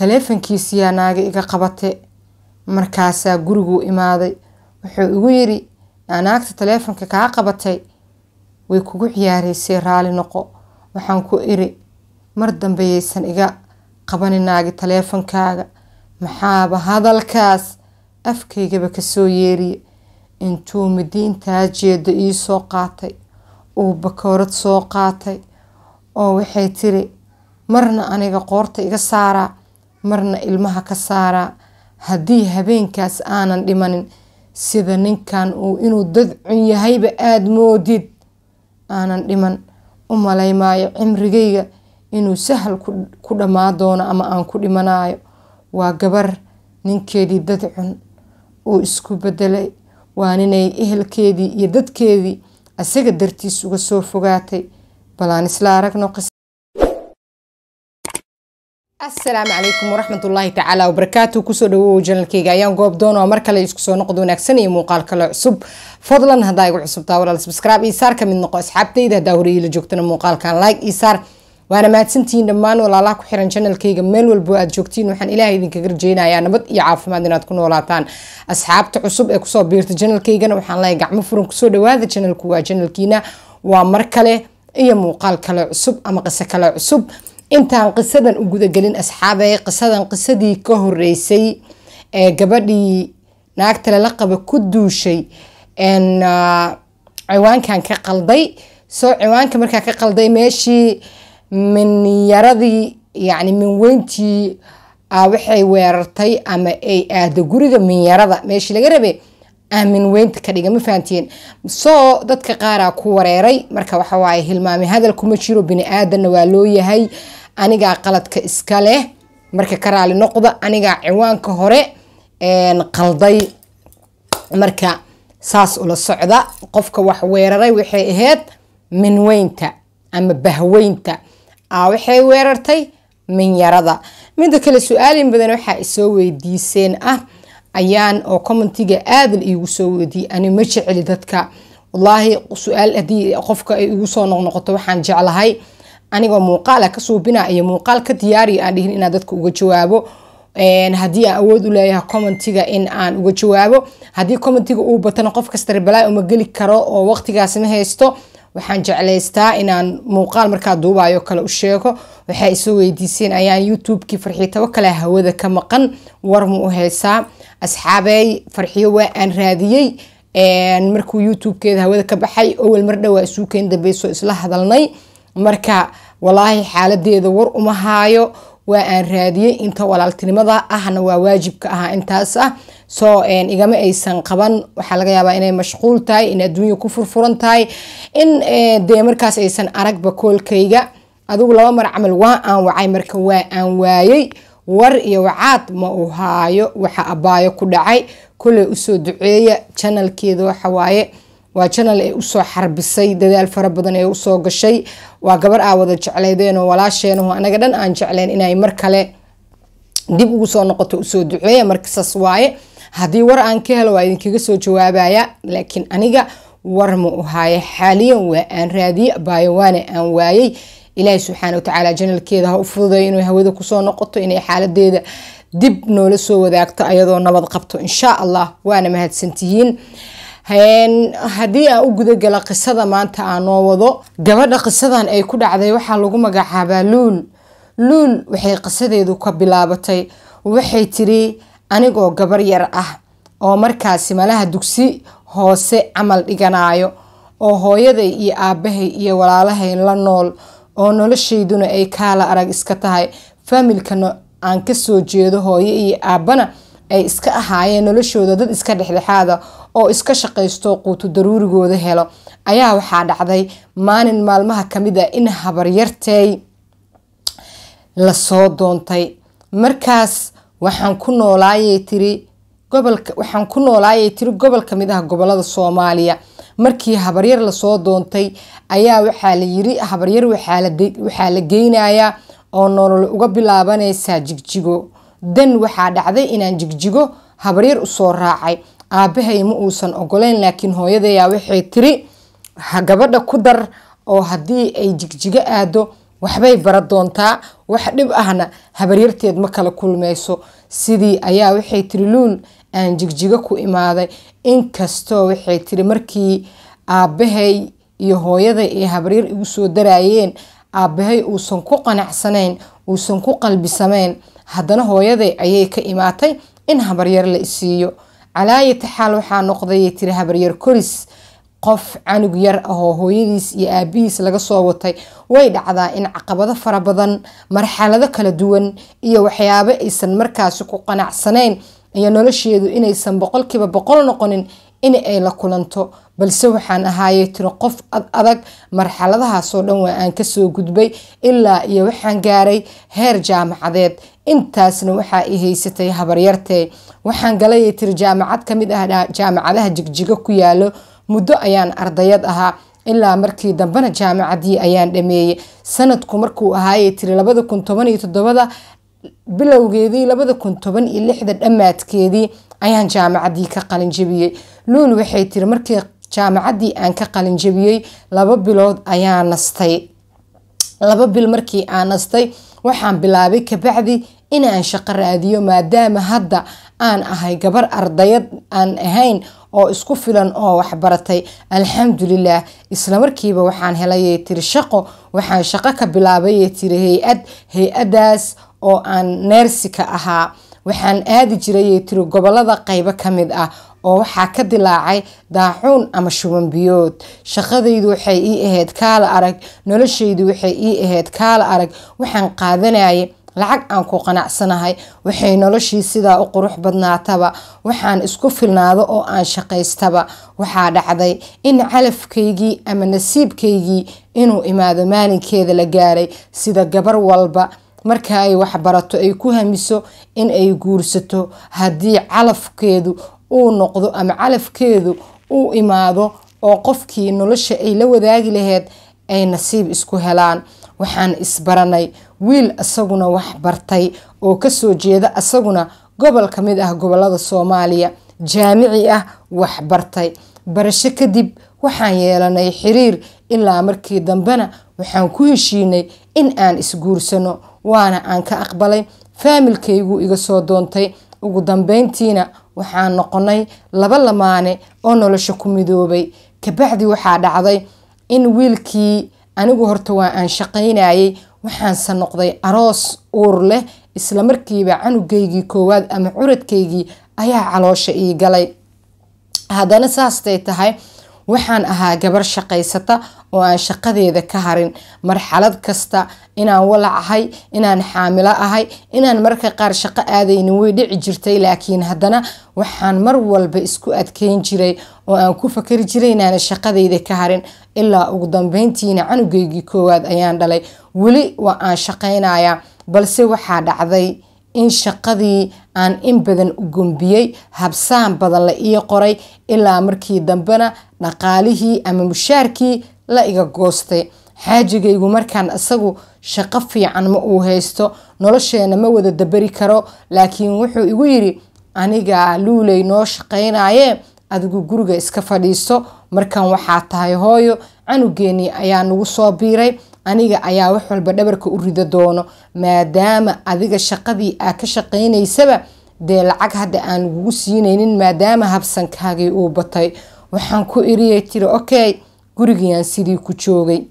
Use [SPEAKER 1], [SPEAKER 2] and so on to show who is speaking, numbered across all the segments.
[SPEAKER 1] taleefankiisiyaa naaga iga qabate markaasaa guriguu imaaday wuxuu igu yiri naagta taleefonka kaa qabatay way kugu ciyaareysay raali noqo waxaan ku iri mar dambeyaysan iga qabani naagi taleefonkaaga maxaaba hadalkaas afkaygaba kasoo yeeriye intuu midiintaa jeeda ii soo qaatay uu bakoorad soo qaatay oo waxay tiri marna aniga qoorta iga saaraa marna ilmaha ka saaraa haddii habeenkaas aanan dhimanin sida ninkan uu inuu dad cun yahayba aada moodid aanan dhiman u malaymaayo cimrigayga inuu sahal ku dhammaa doono ama aan ku dhimanayo waa gabar ninkeedii dad cun uu isku bedelay waa ninay ehelkeedii iyo dadkeedii isaga dartiis uga soo fogaatay balaan isla aragno asalaamu calaykum waraxmatullaahi tacaala wabarakaatu kusoo dhawow janalkeyga ayaan goob doonaa mar kale isku soo noqdo wanaagsan iyo muuqaal kale cusub fadlan haddaa igu cusubtaa walaal subscribe iyo saar ka mid noqo asxaabtayda haddaa horey la joogtana muuqaalkan like iyo saar waana mahadsantihiin dhammaan walaalaha ku xiran janalkeyga meel walbo aad joogtiin waxaan ilaahay idinkaga rajeynayaa nabad iyo caafimaad inaad ku noolaataan asxaabta cusub ee kusoo biirta janalkeygana waxaan leeyahay gacmo furan kusoo dhawaada janalku waa janalkiina waa mar kale iyo muuqaal kale cusub ama qiso kale cusub intaan qisadan u gudagelin asxaabey qisadan qisadii ka horeysay ee gabadhii naagta lala qaba ku duushay ciwaankan ka qalday soo ciwaanka markaa ka qalday meeshii minyaradii yacni minweyntii waxay weerartay ama ay aado guriga minyarada meeshii laga rabay minweynta ka dhiga ma fahantiin soo dadka qaaraa ku wareeray marka waxawaaye hilmaami hadal kuma jiro bini aadanna waa loo yahay anigaa qaladka iska leh marka ka raali noqda anigaa ciwaanka hore qalday marka saas ula socda qofka wax weeraray waxay ahayd minweynta ama bahweynta waxay weerartay minyarada midda kale su-aalin badan waxaa isoo weydiiseen ah ayaan oo commentiga aada la iigu soo weydiiyey ani ma jeceli dadka wallaahi su-aal haddii qofka ay igu soo noqnoqoto waxaan jeclahay anigoo muuqaala ka suubina iyo muuqaal ka diyaariya aan dhihin inaan dadka uga jawaabo haddii aan awood u leeyahay commentiga in aan uga jawaabo haddii commentiga uu batana qof kasta rebalaa uma geli karo oo waqtigaas ma haysto waxaan jeclaystaa inaan muuqaal markaa duubayo kale u sheego waxay isoo weydiiseen ayaan youtube-kii farxiitabo kale hawada ka maqan war ma u haysaa asxaabey farxiyo waa aan raadiyey markuu youtube-keeda hawada ka baxay owel mar dhowaa isuukeen dambeyso isla hadalnay marka walaahi xaaladeeda war uma haayo waa aan raadiyey inta walaaltinimada ahna waa waajibka ahaa intaas ah soo igama aysan qaban waxaa laga yaabaa inay mashquul tahay in adduunya ku furfuran tahay in dee markaas aysan aragba koolkayga adigu laba mar camal waa aan wacay marka waa aan waayey war iyo wacaad ma uu haayo waxa abaayo ku dhacay kulley usoo duceeya janalkeeda waxawaaye waa janal ee usoo xarbisay dadaal fara badan ee usoo gashay waa gabar aa wada jecleydeen oo walaasheenaho anaga dhan aan jecleen inay mar kale dib ugu soo noqoto usoo duceeya markasaas waaye haddii war aan ka helo waa idinkaga soo jawaabaya laakiin aniga war ma u haayo xaaliyan waa aan raadiye baayo waana aan waayey ilaahi subxaana watacaala janalkeeda ha u fududay inay hawada kusoo noqoto inay xaaladeeda dib noola soo wadaagto ayadoo nabad qabto insha allah waana mahadsantihiin haddii aan u gudagala qisada maanta aan noo wado gabadha qisadan ay ku dhacday waxaa lagu magacaabaa luul luul waxay qisadeedu ka bilaabatay waxay tiri anigoo gabar yar ah oo markaasi malaha dugsi hoose camal dhiganayo oo hooyaday iyo aabahay iyo walaalahay la nool oo noloshayduna ay kaala arag iska tahay faamilkana aan kasoo jeedo hooyo iyo aabana ay iska ahaayeen noloshooda dad iska dhexdhexaada oo iska shaqaysto quutu daruurigooda helo ayaa waxaa dhacday maalin maalmaha kamid a in habaryartay lasoo doontay markaas waxaan ku noolaayay tiri gobolka waxaan ku noolaayay tiri gobol kamid ah gobolada soomaaliya markii habaryar lasoo doontay ayaa waxaa la yiri habaryar waxaa la geynayaa oo nolol uga bilaabanaysaa jigjigo dan waxaa dhacday inaan jigjigo habaryar usoo raacay aabahay ma uusan ogoleyn laakiin hooyadayaa waxay tiri gabadha ku dar oo haddii ay jigjigo aado waxbay bara doontaa wax dhib ahna habaryarteed ma kala kulmayso sidii ayaa waxay tiri luul aan jigjigo ku imaaday inkastoo waxay tiri markii aabbahay iyo hooyaday ay habaryar igu soo daraayeen aabbahay uusan ku qanacsanayn uusan ku qalbisamayn haddana hooyaday ayay ka imaatay in habaryar la isiiyo calaayata xaal waxaa noqdayay tiri habaryar koris qof canug yar ahoo hooyadiis iyo aabihiis laga soo watay way dhacdaa in caqabado fara badan marxalado kala duwan iyo waxyaabo aysan markaasi ku qanacsanayn iyo nolosheedu inaysan boqolkiiba boqol noqonin in ay la kulanto balse waxaan ahaayay tiri qof ad adag marxaladahaasoo dhan waa aan kasoo gudbay ilaa iyo waxaan gaaray heer jaamacadeed intaasna waxaa i haysatay habaryartee waxaan galayay tiri jaamacad kamid ah jaamacadaha jigjigo ku yaalo muddo ayaan ardayad ahaa ilaa markii dambena jaamacadii ayaan dhameeyey sanadku markuu ahaayay tiri labada kun toban iyo toddobada bilowgeedii labada kun toban iyo lixda dhammaadkeedii ayaan jaamacadii ka qalinjabiyey luul waxay tiri markii jaamacadii aan ka qalinjabiyey laba bilood ayaa nastay laba bil markii aan nastay waxaan bilaabay kabacdi inaan shaqo raadiyo maadaama hadda aan ahay gabar ardayad aan ahayn oo isku filan oo waxbaratay alxamdulilah islamarkiiba waxaan helayay tiri shaqo waxaan shaqo ka bilaabayay tiri hay-ad hay-adaas oo aan neersi ka ahaa waxaan aadi jirayay tiri gobolada qeybo ka mid ah oo waxaa ka dilaacay daacuun ama shuban biyood shaqadaydu waxay ii ahayd kaala arag noloshaydu waxay ii ahayd kaala arag waxaan qaadanayay lacag aan ku qanacsanahay waxay noloshii sidaa u qurux badnaataba waxaan isku filnaado oo aan shaqaystaba waxaa dhacday in calafkaygii ama nasiibkaygii inuu imaado maalinkeeda la gaaray sida gabar walba marka ay waxbarato ay ku hamiso in ay guursato haddii calafkeedu uu noqdo ama calafkeedu uu imaado oo qofkii nolosha ay la wadaagi laheyd ay nasiib isku helaan waxaan isbaranay wiil isaguna wax bartay oo kasoo jeeda isaguna gobol ka mid ah gobolada soomaaliya jaamici ah wax bartay barasho kadib waxaan yeelanay xiriir ilaa markii dambena waxaan ku heshiinay in aan isguursano waana aan ka aqbalay faamilkaygu iga soo doontay ugu dambeyntiina waxaan noqonay laba lamaane oo nolosha ku midoobay kabacdi waxaa dhacday in wiilkii anigu horta waa aan shaqaynayay waxaanse noqday aroos uur leh islamarkiiba canugaygii koowaad ama curadkaygii ayaa caloosha ii galay haddana saastay tahay waxaan ahaa gabar shaqaysata oo aan shaqadeeda ka harin marxalad kasta inaan walac ahay inaan xaamilo ahay inaan marka qaar shaqo aadaynin way dhici jirtay laakiin haddana waxaan mar walba isku adkeyn jiray oo aan ku fakari jiray inaan shaqadeyda ka harin ilaa ugu dambeyntiina canugeygii koowaad ayaan dhalay weli waa aan shaqaynayaa balse waxaa dhacday in shaqadii aan in badan u gombiyey habsaan badan la ii qoray ilaa markii dambena dhaqaalihii ama mushaarkii la iga goostay xaajigaygu markaan isagu shaqo fiican ma uu haysto nolosheena ma wada dabari karo laakiin wuxuu igu yidhi aniga luuley noo shaqaynayee adigu guriga iska fadhiiso markan waxaa tahay hooyo canugeenii ayaa nagu soo biiray aniga ayaa wax walba dhabarka u rido doono maadaama adiga shaqadii aa ka shaqaynaysaba dee lacag hadda aan lagugu siinaynin maadaama habsankaagii uu batay waxaan ku iriyay tiri okay gurigiiaan sidii ku joogay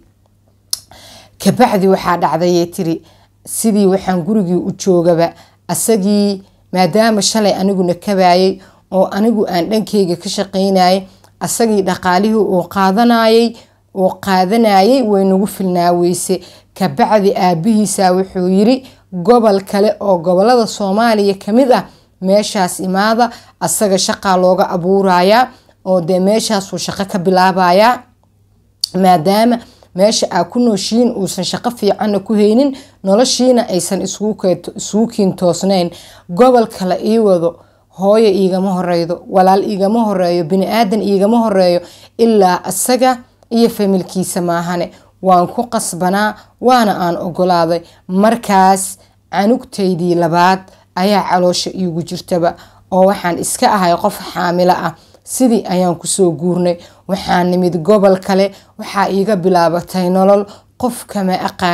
[SPEAKER 1] kabacdi waxaa dhacdayay tiri sidii waxaan gurigii u joogaba asagii maadaama shalay aniguna kabayay oo anigu aan dhankeyga ka shaqaynayay asagii dhaqaalihii uu qaadanayay uu qaadanayay way nagu filnaa weyse kabacdi aabihiisa wuxuu yiri gobol kale oo gobolada soomaaliya kamid ah meeshaas imaada asaga shaqaa looga abuurayaa oo dee meeshaasuu shaqo ka bilaabayaa maadaama meesha aa ku nooshiin uusan shaqo fiicanna ku haynin noloshiina aysan isugu kiintoosnayn gobolka la ii wado hooyo iigama horeydo walaal iigama horeeyo bini-aadan iigama horeeyo ilaa isaga iyo familkiisa maahane waan ku qasbanaa waana aan ogolaaday markaas canugtaydii labaad ayaa caloosha iigu jirtaba oo waxaan iska ahay qof xaamilo ah sidii ayaan kusoo guurnay waxaa nimid gobol kale waxaa iiga bilaabatay nolol qof kama aqaani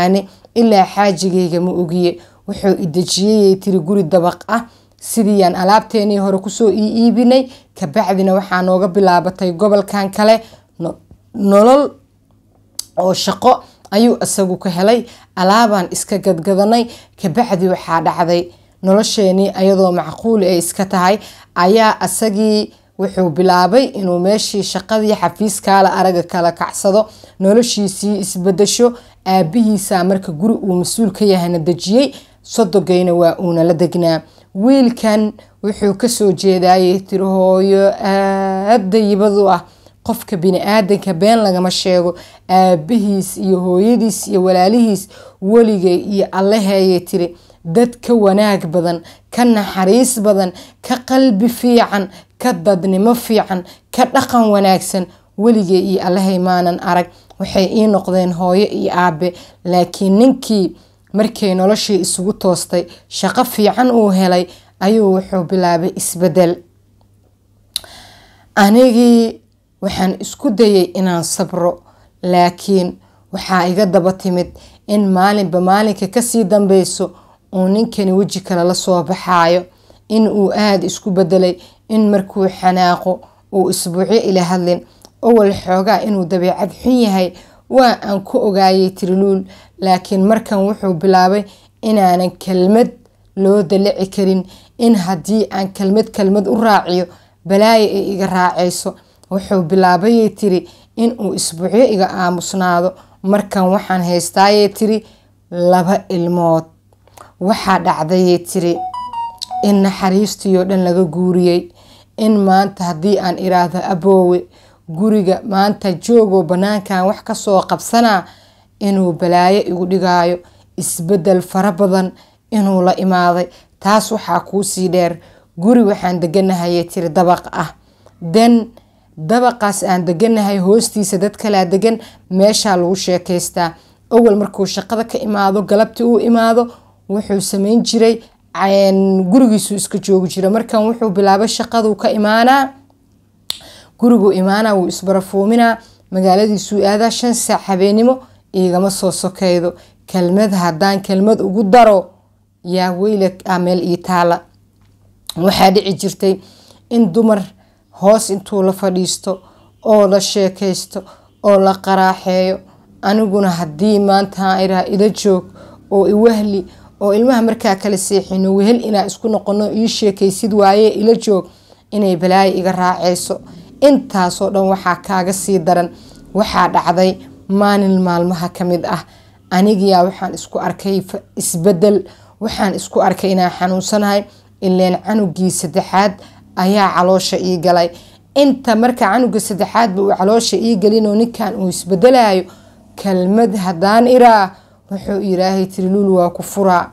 [SPEAKER 1] ilaa xaajigayga ma ogiye wuxuu idejiyeyay tiri guri dabaq ah sidiiyaan alaabteenii hore kusoo ii iibinay kabacdina waxaa nooga bilaabatay gobolkan kale nolol oo shaqo ayuu isagu ka helay alaabaan iska gadgadanay kabacdi waxaa dhacday nolosheenii ayadoo macquul ay iska tahay ayaa isagii wuxuu bilaabay inuu meeshii shaqadii xafiiskaala araga kala kacsado noloshiisii isbadasho aabihiisa marka guri uu mas-uul ka yahayna dejiyey sodogayna waa uuna la degnaa wiilkan wuxuu kasoo jeedayay tiri hooyo aada yibadu ah qofka bini-aadanka been lagama sheego aabihiis iyo hooyadiis iyo walaalihiis weligay iyo allaheeyay tiri dad ka wanaag badan ka naxariis badan ka qalbi fiican ka dadnimo fiican ka dhaqan wanaagsan weligay iyo allahay maanan arag waxay ii noqdeen hooyo iyo aabe laakiin ninkii markay noloshii isugu toostay shaqo fiican uu helay ayuu wuxuu bilaabay isbedel anigii waxaan isku dayay inaan sabro laakiin waxaa iga daba timid in maalinba maalinka kasii dambeyso uu ninkani weji kale la soo baxaayo in uu aada isku bedelay in markuu xanaaqo uu isbuucyo ila hadlin owal xoogaa inuu dabeecad xun yahay waa aan ku ogaayay tiriluul laakiin markan wuxuu bilaabay inaanan kelmad loo dalici karin in haddii aan kelmad kelmad u raaciyo balaayo ay iga raacayso wuxuu bilaabayay tiri inuu isbuucyo iga aamusnaado markan waxaan haystaayay tiri laba ilmood waxaa dhacdayay tiri in naxariistiioo dhan laga guuriyey in maanta haddii aan iraahdo aboowe guriga maanta joogoo banaankan wax kasoo qabsanaa inuu balaayo igu dhigaayo isbedel fara badan inuu la imaaday taas waxaa kuusii dheer guri waxaan deganahayay tiri dabaq ah den dabaqaas aan deganahay hoostiisa dad kalaa degan meeshaa lagu sheekaystaa awal markuu shaqada ka imaado galabtii uu imaado wuxuu sameyn jiray gurigiisuu iska joogi jira markan wuxuu bilaabay shaqaduu ka imaanaa guriguu imaanaa wuu isbarafuuminaa magaaladiisuu aadaa shan saac habeenimo igama soo sokeydo kelmad haddaan kelmad ugu daro yaa weyla a meel ii taala waxaa dhici jirtay in dumar hoos intuu la fadhiisto oo la sheekaysto oo la qaraaxeeyo aniguna haddii maanta iraa ila joog oo iwahli oo ilmaha markaa kala seexino wehel inaa isku noqono ii sheekaysid waaye ila joog inay balaayo iga raacayso intaasoo dhan waxaa kaaga sii daran waxaa dhacday maalin maalmaha ka mid ah anigiyaa waxaan isku arkay isbedel waxaan isku arkay inaan xanuunsanahay ileen canugii saddexaad ayaa caloosha ii galay inta marka canuga saddexaadba uu caloosha ii gelinoo ninkan uu isbedelayo kelmad haddaan iraa wuxuu ilaahay tiri luul waa ku furaa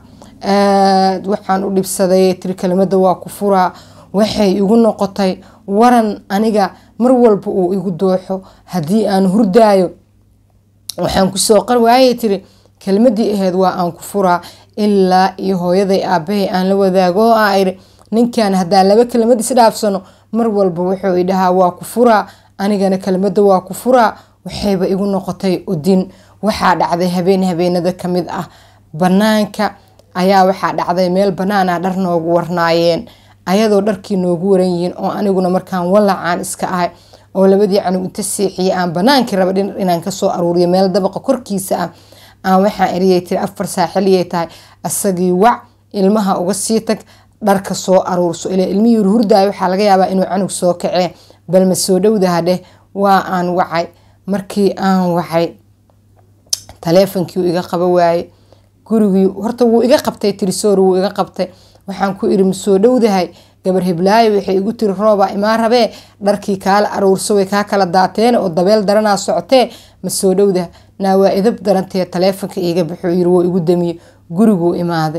[SPEAKER 1] aad waxaan u dhibsaday tiri kelmada waa ku furaa waxay igu noqotay waran aniga mar walba uu igu dooxo haddii aan hurdaayo waxaan kusoo qar waayay tiri kelmadii aheyd waa aan ku furaa ilaa iyo hooyaday aabahay aan la wadaago oo aa iri ninkan haddaan laba kelmad isdhaafsano mar walba wuxuu idhahaa waa ku furaa anigana kelmada waa ku furaa waxayba igu noqotay udin waxaa dhacday habeen habeenada kamid ah banaanka ayaa waxaa dhacday meel banaan ah dhar noogu warnaayeen ayadoo dharkii noogu waran yihiin oo aniguna markaan walacaan iska ahay oo labadii canug inta seexiyay aan banaankii raba dhinac inaan kasoo aruuriyo meel dabaqa korkiisa ah aan waxaan eriyay tiri afar saaxiliyay tahay asagii wac ilmaha uga sii tag dharka soo aruurso ila ilmihii hurdaaya waxaa laga yaabaa inuu canug soo kacee balma soo dhowdaha dheh waa aan wacay markii aan wacay taleefonkii iga qaba waaye gurigii horta wuu iga qabtay tirisoor wuu iga qabtay waxaan ku iri ma soo dhowdahay gabar hiblaayo waxay igu tiri rooba imaa rabee dharkii kaala aruurso way kaa kala daateen oo dabeel daranaa socotee ma soo dhowdaha naa waa idab darantee taleefonka iiga baxuu yiri woo igu damiye guriguu imaaday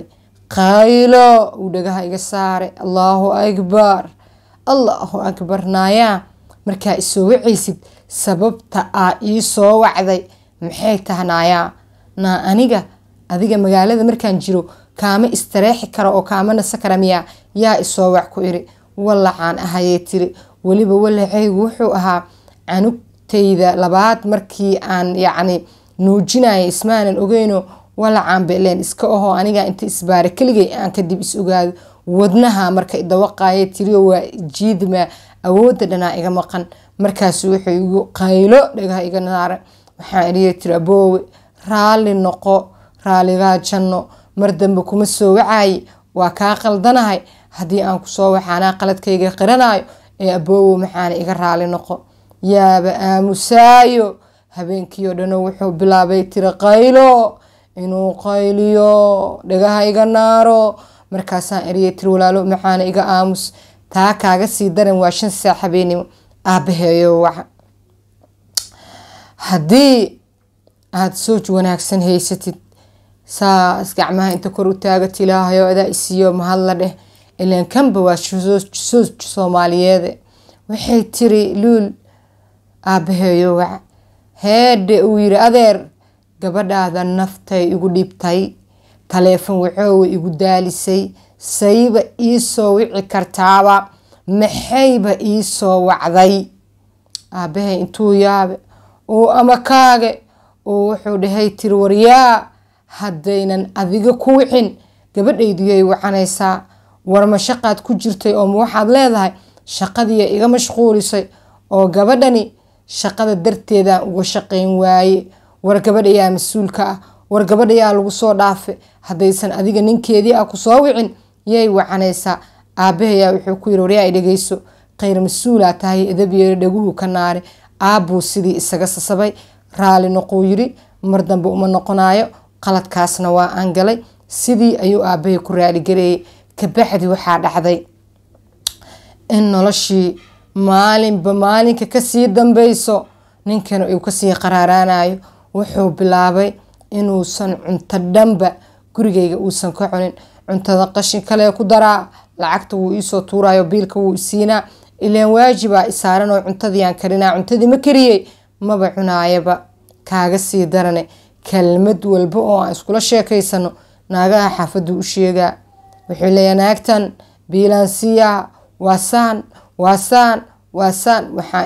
[SPEAKER 1] qaylo uu dhagaha iga saaray allaahu akbar allaahu akbar naayaa markaa isoo wacaysid sababta aa ii soo wacday maxay taha naayaa naa aniga adiga magaalada markaan jiro kaama istareexi karo oo kaama nasa kara miyaa yaa isoo wac ku iri walacaan ahayay tiri weliba walacaygu wuxuu ahaa canugtayda labaad markii aan yacni nuujinaya ismaanan ogeyno walacaan beleen iska ahoo aniga inta isbaara keligay aan kadib is ogaado wadnaha marka idawaqaaya tiriyo waa jiidma awoodda dhanaa iga maqan markaasu wuxuu igu qaylo dhagaha iga naara waxaan iriya tiri aboowe raalli noqo raaligaa janno mar dambe kuma soo wacaaye waa kaa qaldanahay haddii aan kusoo waxaanaa qaladkayga qiranayo ee aboowo maxaana iga raali noqo yaaba aamusaayo habeenkii oo dhano wuxuu bilaabay tiri qaylo inuu qayliyo dhagaha iga naaro markaasaan eriyay tiri walaalo maxaana iga aamus taa kaaga sii daran waa shan saac habeenimo aabaheeyo waxa haddii aada sooj wanaagsan haysatid saas gacmaha inta kor u taagat ilaahayo adaa isiiyo mahadla dheh ilaan kanba waa sooj soomaaliyeede waxay tiri luul aabaheeyo waca heedhe uu yiri adeer gabadhaada naftay igu dhibtay taleefon waxoowa igu daalisay sayba iisoo wici kartaaba maxayba iisoo wacday aabahay intuu yaabe uu ama kaage uu wuxuu dhahay tiri waryaa haddaynan adiga ku wicin gabadhayduyay wacanaysaa warma shaqaad ku jirtay oo ma waxaad leedahay shaqadiiya iga mashquulisay oo gabadhani shaqada darteedaan uga shaqayn waaye war gabadhayaa mas-uulka ah war gabadhayaa lagu soo dhaafe haddaysan adiga ninkeedii ah kusoo wicin yay wacanaysaa aabahayaa wuxuu ku yiri waryaa dhegeyso khayr mas-uulaa tahay edabyeeri dhaguhu ka naare aabbuu sidii isaga sasabay raali noquu yiri mar dambe uma noqonayo qaladkaasna waa aan galay sidii ayuu aabahay ku raaligareeyay kabacdi waxaa dhacday in noloshii maalinba maalinka kasii dambeyso ninkan uu kasii qaraaraanayo wuxuu bilaabay inuusan cunto dhanba gurigayga uusan ka cunin cuntada qashin kale ku daraa lacagta wuu iisoo tuurayo biilka wuu isiinaa ilaan waajibaa isaaran oo cuntadiiaan karinaa cuntadii ma kariyey maba cunaayaba kaaga sii darane kelmad walba oo aan iskula sheekaysano naagaha xaafaddu u sheegaa wuxuu leeyaa naagtan biilaansiya waa saan waa saan waa saan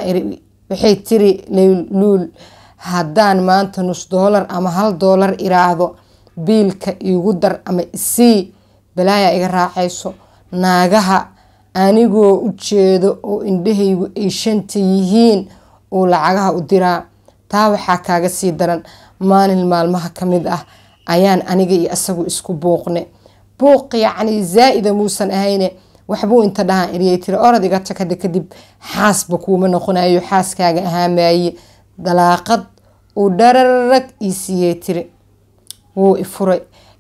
[SPEAKER 1] waxay tiri luul haddaan maanta nus doolar ama hal doolar iraahdo biilka iigu dar ama isii balaayaa iga raacayso naagaha anigoo u jeedo oo indhahaygu ay shanta yihiin uu lacagaha u diraa taa waxaa kaaga sii daran maalin maalmaha ka mid ah ayaan aniga iyo asagu isku buuqne buuq yacni zaa'ida muusan ahayne waxbuu inta dhahaan eriyay tiri orod iga takada kadib xaasba kuuma noqonayo xaaskaaga ahaamaaye dalaaqad uu dhararag ii siiyey tiri wuu ifuray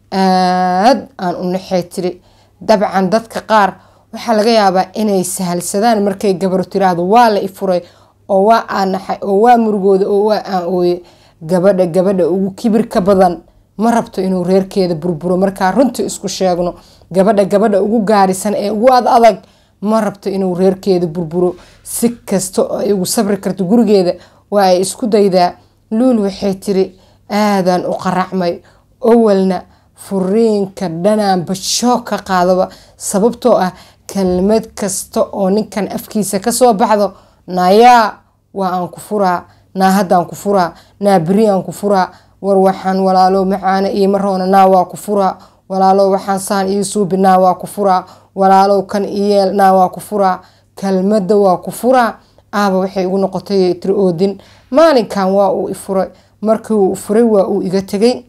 [SPEAKER 1] aad aan u naxay tiri dabcan dadka qaar waxaa laga yaabaa inay sahalsadaan markay gabaru tiraahdo waa la ifuray oo waa aan naxay oo waa murugooda oo waa aan ooye gabadha gabadha ugu kibirka badan ma rabto inuu reerkeeda burburo markaa runta isku sheegno gabadha gabadha ugu gaarisan ee ugu ad adag ma rabto inuu reerkeeda burburo si kasta oo ay ugu sabri karto gurigeeda waa ay isku daydaa luul waxay tiri aadaan u qaracmay owalna furiinka dhanaanba shoog ka qaadaba sababtoo ah kelmad kasta oo ninkan afkiisa kasoo baxdo nayaa waa aan ku furaa naa haddaan ku furaa naa beri aan ku furaa war waxaan walaalo macaana iima roona naa waa ku furaa walaalo waxaan saan ii suubi naa waa ku furaa walaalow kan iyeel naa waa ku furaa kelmadda waa ku furaa aaba waxay igu noqotay tiri oodin maalinkan waa uu ifuray markii uu furay waa uu iga tegay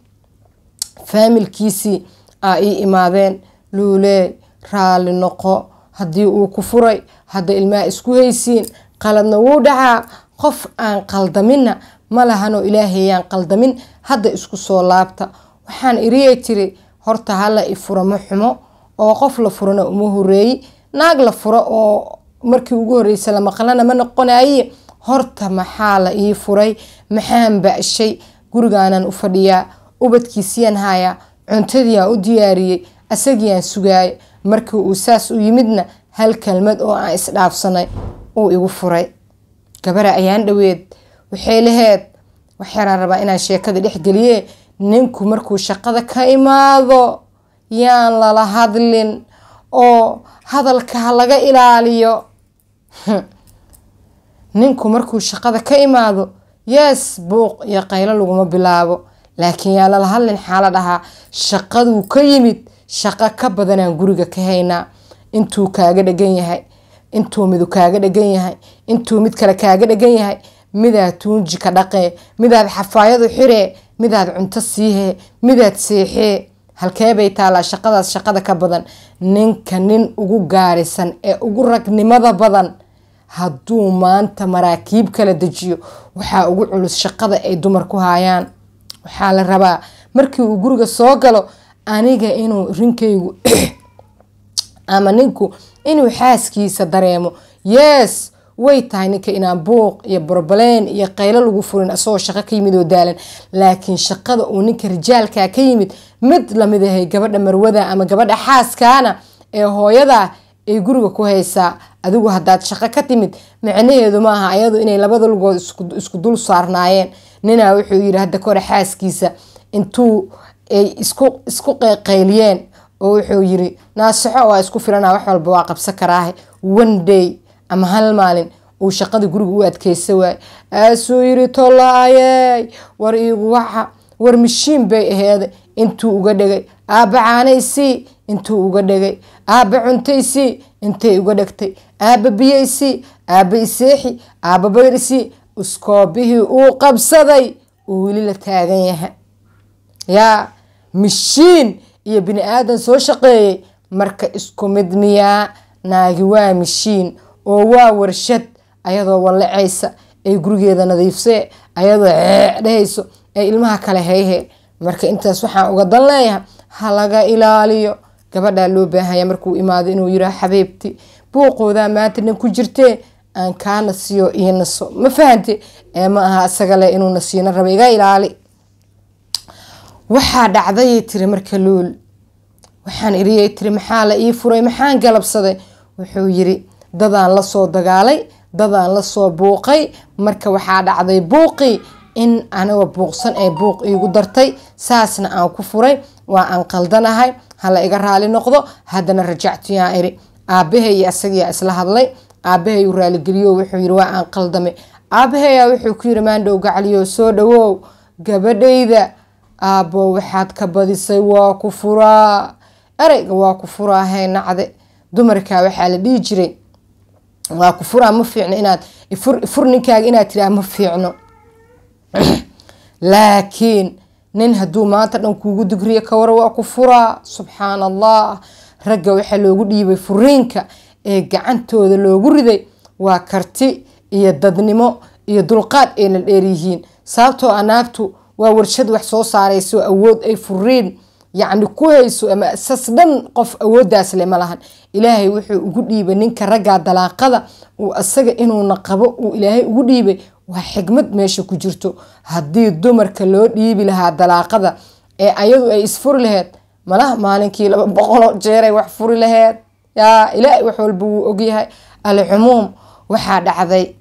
[SPEAKER 1] faamilkiisii aa ii imaadeen luulee raalli noqo haddii uu ku furay hadda ilmaha isku haysiin qaladna wuu dhacaa qof aan qaldaminna ma lahanoo ilaahayaan qaldamin hadda isku soo laabta waxaan iriyay tiri horta hala i furo ma xumo oo qof la furana uma horeeyi naag la furo oo markii ugu horreysa la maqlana ma noqonaye horta maxaa la ii furay maxaan ba-shay gurigaanan u fadhiyaa ubadkiisiyaan hayaa cuntadiiaan u diyaariyey asagiiaan sugaaya markii uu saas u yimidna hal kelmad oo aan isdhaafsanay uu igu furay gabara ayaan dhoweed waxay laheyd waxyaraan rabaa inaan sheekada dhexgeliye ninku markuu shaqada ka imaado yaan lala hadlin oo hadalka ha laga ilaaliyo ninku markuu shaqada ka imaado yees buuq iyo qaylo laguma bilaabo laakiin yaa lala hadlin xaala dhahaa shaqaduu ka yimid shaqo ka badanaan guriga ka haynaa intuu kaaga dhegan yahay intuu midu kaaga dhegan yahay intuu mid kale kaaga dhegan yahay midaad tuunji ka dhaqee midaad xafaayadu xiree midaad cunto siihee midaad seexee halkeebay taalaa shaqadaas shaqada ka badan ninka nin ugu gaarisan ee ugu ragnimada badan hadduu maanta maraakiib kala dejiyo waxaa ugu culus shaqada ay dumar ku haayaan waxaa la rabaa markii uu guriga soo galo aniga inuu rinkaygu ama ninku inuu xaaskiisa dareemo yes way tahay ninka inaan buuq iyo borbaleen iyo qaylo lagu furin asagoo shaqo ka yimid oo daalan laakiin shaqada uu ninka rijaalkaa ka yimid mid lamid ahay gabadha marwada ama gabadha xaaskaana ee hooyadaa ay guriga ku haysaa adigu haddaad shaqo ka timid micnaheedu maaha ayadu inay labada lugood isku dul saarnaayeen ninaa wuxuu yiri hadda kahore xaaskiisa intuu ay isku qeyliyeen oo wuxuu yiri naasaxo waa isku filana wax walba waa qabsan karaahe one day ama hal maalin uu shaqada guriga u adkeysa waay aasuu yiri tolaayey war iigu waxa war mashiin bay aheeda intuu uga dhegay aabba caanaysii intuu uga dhegay aabba cuntaysii intay uga dhegtay aabba biyaysii aabba iseexi aabba bayrisii iskoobihii uu qabsaday uu weli la taagan yahay yaa mashiin iyo bini aadan soo shaqeeyey marka isku mid miyaa naagi waa mashiin oo waa warshad ayadoo wallacaysa ay gurigeeda nadiifsee ayadoo ceecdhahayso ee ilmaha kale hayhe marka intaas waxaan uga dan leeyahay ha laga ilaaliyo gabadhaa loo baahanya markuu imaado inuu yiraa xabiibti buuqoodaa maanta nin ku jirtee aan kaa nasiyo iyo naso ma fahante ee ma aha isaga leh inuu nasiina raba iga ilaali waxaa dhacdayay tiri marka luul waxaan iriyay tiri maxaa la ii furay maxaan galabsaday wuxuu yiri dadaan lasoo dagaalay dadaan lasoo buuqay marka waxaa dhacday buuqii in anigoo buuqsan ee buuq iigu dartay saasna aan ku furay waa aan qaldanahay hala iga raali noqdo haddana rajactu yaan iri aabahay iyo isagiyaa isla hadlay aabahay u raaligeliyo wuxuu yiri waa aan qaldamay aabahayaa wuxuu ku yiri maandhow gacaliyo soo dhawow gabadhayda aabbo waxaad ka badisay waa ku furaa ereyga waa ku furaa hee nacde dumarkaa waxaa la dhihi jiray waa ku furaa ma fiicno inaad ifur ninkaaga inaad tiraa ma fiicno laakiin nin hadduu maanta dhan kuugu digriyo ka wara waa ku furaa subxaan allah ragga waxaa loogu dhiibay furiinka ee gacantooda loogu riday waa karti iyo dadnimo iyo dulqaad ay la dheeryihiin sababtoo a naagtu waa warshad wax soo saarayso awood ay furiin yacni ku hayso ama sas dhan qof awooddaas le ma lahan ilaahay wuxuu ugu dhiibay ninka raggaa dalaaqada uu asaga inuuna qabo uu ilaahay ugu dhiibay waa xigmad meesha ku jirto haddii dumarka loo dhiibi lahaa dalaaqada ee ayadu ay isfuri laheyd malaha maalinkii laba boqoloo jeeray wax furi laheyd yaa ilaahay wax walba wuu ogyahay alcumuum waxaa dhacday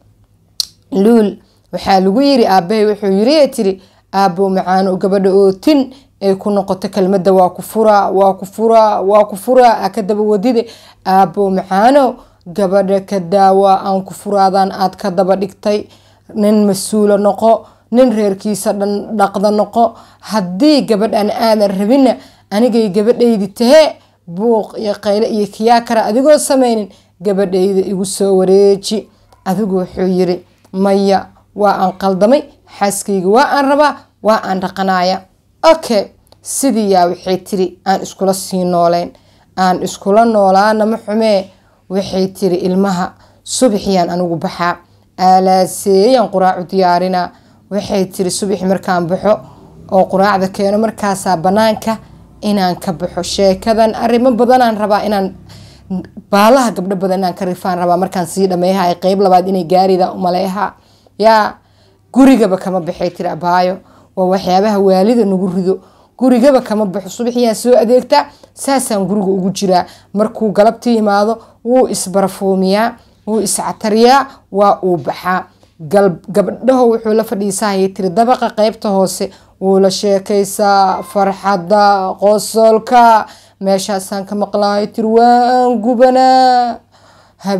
[SPEAKER 1] luul waxaa lagu yiri aabahay wuxuu yiri tiri aabbow macaano gabadha ootin ay ku noqoto kelmadda waa ku furaa waa ku furaa waa ku furaa aa ka daba wadide aabbow macaano gabadha ka daawaa aan ku furaadaan aad ka daba dhigtay nin mas-uula noqo nin reerkiisa dhan dhaqda noqo haddii gabadhan aadan rabinna anigay gabadhaydi tahee buuq iyo qayle iyo kiyaa kara adigoo samaynin gabadhayda igu soo wareeji adigu wuxuu yiri maya waa aan qaldamay xaaskayga waa aan rabaa waa aan dhaqanaya okay sidii yaa waxay tiri aan iskula sii nooleyn aan iskula noolaana ma xumee waxay tiri ilmaha subaxiyaan anigu baxaa aalaaseeyaan quraacu diyaarinaa waxay tiri subaxi markaan baxo oo quraacda keeno markaasaa banaanka inaan ka baxo sheekadan arrimo badanaan rabaa inaan baalaha gabdho badan inaan ka rifaan rabaa markaan sii dhameeyaha qeyb labaad inay gaarida umaleeha yaa gurigaba kama baxay tiri abaayo waa waxyaabaha waalida nagu rido gurigaba kama baxo subaxiyaan soo adeegtaa saasaan guriga ugu jiraa markuu galabta yimaado wuu isbarafuumiyaa wuu iscatariyaa waa uu baxaa gabdhaho wuxuu la fadhiisahayay tiri dabaqa qeybta hoose wuu la sheekaysaa farxadda qosolka meeshaasaan ka maqlaayo tiri waan gubanaa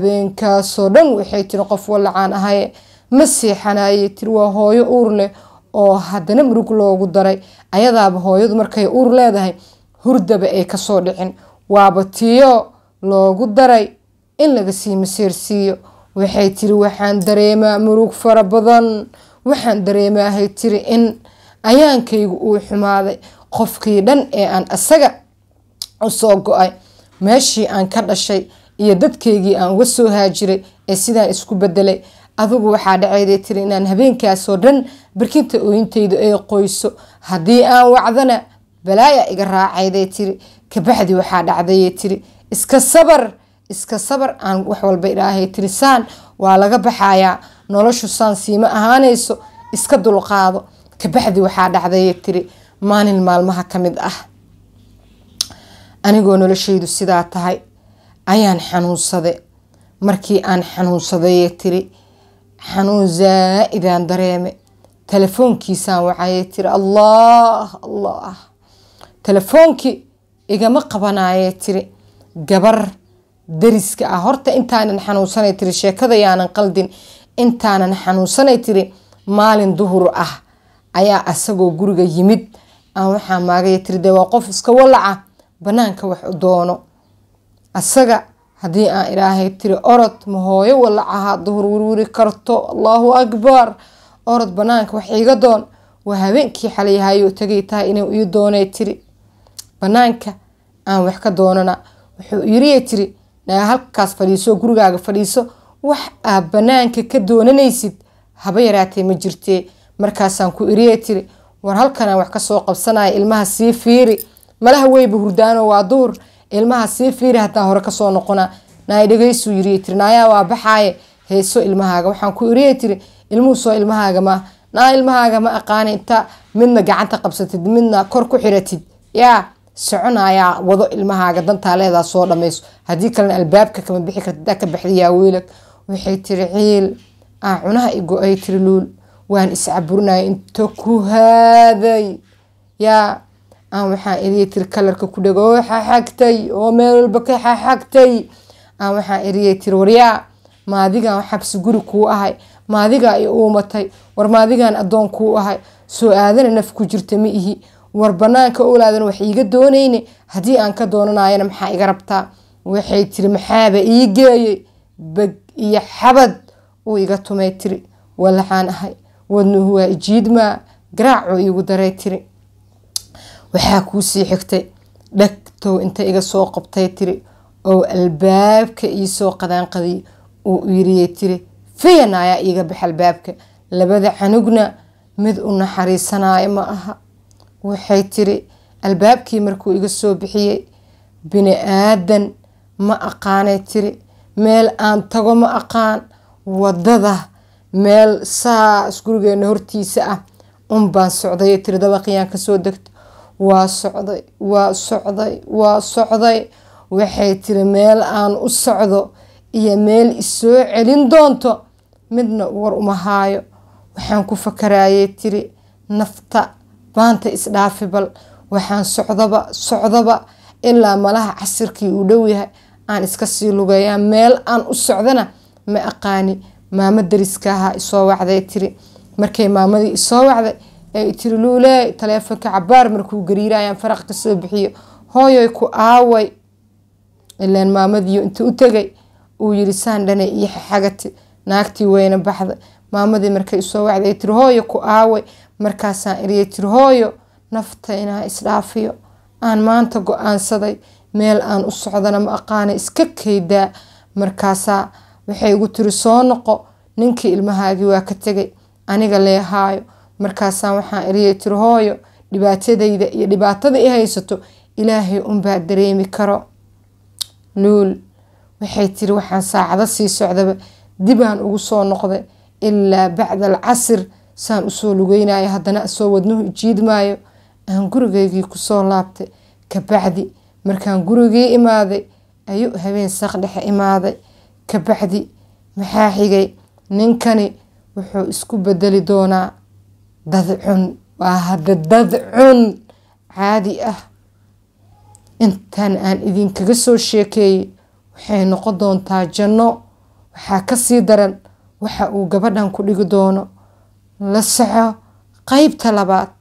[SPEAKER 1] habeenkaasoo dhan waxay tiri qof walacaan ahaye ma seexanaye tiri waa hooyo uur leh oo haddana murug loogu daray ayadaaba hooyadu markay uur leedahay hurdaba ay kasoo dhicin waaba tiyo loogu daray in laga sii masiirsiiyo waxay tiri waxaan dareemaa murug fara badan waxaan dareemaahay tiri in ayaankaygu uu xumaaday qofkii dhan ee aan asaga usoo go-ay meeshii aan ka dhashay iyo dadkaygii aan uga soo haajiray ee sidaan isku bedelay adigu waxaa dhacayday tiri inaan habeenkaasoo dhan barkinta ooyintaydu ay qoyso haddii aan wacdana balaaya iga raacayday tiri kabaxdii waxaa dhacdayay tiri iska sabar iska sabar aan wax walba idhaahay tiri saan waa laga baxayaa noloshu saan siima ahaanayso iska dulqaado kabaxdii waxaa dhacdayay tiri maalin maalmaha ka mid ah anigoo noloshaydu sidaa tahay ayaan xanuunsaday markii aan xanuunsadayee tiri xanuun zaa-idaan dareeme telefoonkiisaan wacayay tiri allah allah telefoonkii igama qabanayee tiri gabar dariska ah horta intaanan xanuunsanay tiri sheekada yaanan qaldin intaanan xanuunsanay tiri maalin duhur ah ayaa asagoo guriga yimid aan waxaa maagaya tiri dee waa qof iska walaca banaanka wax u doono asaga haddii aan ilaahay tiri orod ma hooyo walacaha duhur wirwiri karto allahu akbar orod banaanka wax iiga doon waa habeenkii xalayahayo tagay tahay inuu ii doonay tiri banaanka aan wax ka doonana wuxuu yiriya tiri naa halkaas fadhiiso gurigaaga fadhiiso wax aad banaanka ka doonanaysid haba yaraatee ma jirtee markaasaan ku iriya tiri war halkanaan wax kasoo qabsanaya ilmaha sii fiiri malaha weyba hurdaano waa duhur ilmaha sii fiiri hataa hore kasoo noqona naay dhegeysuu yiriya tiri naayaa waa baxaaye heeso ilmahaaga waxaan ku iriya tiri ilmuhu soo ilmahaaga ma naa ilmahaaga ma aqaana inta midna gacanta qabsatid midna kor ku xiratid yaa soconayaa wado ilmahaaga dantaa leedaa soo dhamayso haddii kalena albaabka kama bixi karta ka baxdiyaa wiilag waxay tiri ciil aa cunaha igo-ay tiri luul waan iscaburinaya inta ku haaday yaa aan waxaan eriya tiri kalarka ku dhego oo xaxagtay oo meel walba ka xaxagtay aan waxaan eriyay tiri waryaa maadigaan xabsi guri kuu ahay maadigaa i uumatay war maadigaan addoon kuu ahay soo aadana naf ku jirta ma ihi war banaanka olaadana wax iiga doonayne haddii aan ka doonanayana maxaa iga rabtaa waxay tiri maxaaba ii geeyey beg iyo xabad uu iga tumay tiri walaxaan ahay wadnuhu waa ijiidmaa garaacuu iigu daray tiri waxaa kuusii xigtay dhagtow inta iga soo qabtay tiri oo albaabka iisoo qadaanqadiy uu yiriyay tiri fiyanaayaa iiga bax albaabka labada canugna mid u naxariisanaayo ma aha waxay tiri albaabkii markuu iga soo bixiyey bini aadan ma aqaanay tiri meel aan tago ma aqaan wadada meel saas gurigeena hortiisa ah un baan socday tiri dabaqiyaan kasoo degta waa socday waa socday waa socday waxay tiri meel aan u socdo iyo meel isoo celin doonto midna war uma haayo waxaan ku fakarayay tiri nafta baanta isdhaafi bal waxaan socdaba socdaba ilaa malaha casirkii uu dhow yahay aan iska sii lugeeyaa meel aan u socdana ma aqaani maamo dariska ahaa isoo wacday tiri markay maamadii isoo wacday ay tiri luulee taleefonka cabaar markuu gariirayaan faraq kasoo bixiyo hooyoy ku aaway ilaan maamadiiyo inta u tegay uu yiri saan dhane iyo xagati naagtii weyna baxday maamadii markay isoo wacday ay tiri hooyo ku aaway markaasaan iriyay tiri hooyo nafta inaa isdhaafiyo aan maanta go-aansaday meel aan u socdana ma aqaana iska kaydaa markaasaa waxay igu tiri soo noqo ninkii ilmahaagii waa ka tegay aniga leehaayo markaasaan waxaan iriyay tiri hooyo dhibaatadayda iyo dhibaatada i haysato ilaahay unbaa dareemi karo luul waxay tiri waxaan saacado sii socdaba dibaan ugu soo noqday ilaa bacda alcasir saan usoo lugeynayo haddana soo wadnuhu ijiidmaayo aan gurigeygii kusoo laabtay kabacdi markaan gurigii imaaday ayuu habeen saq dhexe imaaday kabacdi maxaa xigay ninkani wuxuu isku bedeli doonaa dad cun waa hadda dad cun caadi ah intan aan idinkaga soo sheekeeyey waxay noqon doontaa janno waxaa kasii daran waxa uu gabadhan ku dhigi doono la soco qaybta labaad